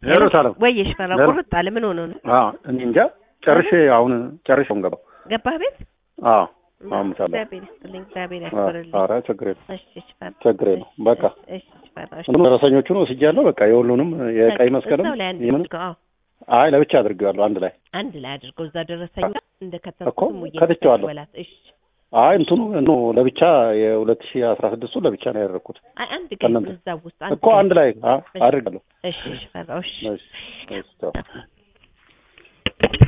ሄሮት አለም ወይ ሽፈራ ሄሎ። ቁርጥ አለ። ምን ሆኖ ነው አዎ እኔ እንጃ ጨርሼ አሁን ጨርሼ አሁን ገባሁ። ገባህ ቤት? አዎ አሁን ምሳሌ እግዚአብሔር ይስጥልኝ፣ እግዚአብሔር ያክብርልኝ። ኧረ ችግር የለም እሺ ሽፈራ ችግር የለም በቃ እሺ ሽፈራ እሺ። እንትኑ ደረሰኞቹን ወስጃለሁ። በቃ የሁሉንም የቀይ መስቀልም እዛው ላይ አንድ የምን አድርገው፣ አዎ አይ ለብቻ አድርጌዋለሁ አንድ ላይ አንድ ላይ አድርገው እዛ ደረሰኝ ጋር እንደ እኮ ከተምኩት ሙዬ ከትቼዋለሁ። በላት። እሺ አይ እንትኑ ኖ ለብቻ የሁለት ሺህ አስራ ስድስቱ ለብቻ ነው ያደረኩት አይ አንድ ቀን ከእናንተ እዛ ውስጥ አንድ እኮ ቀን። አንድ ላይ አ- አድርጋለሁ። እሺ ሽፈራ እሺ እሺ እሺ ቻው።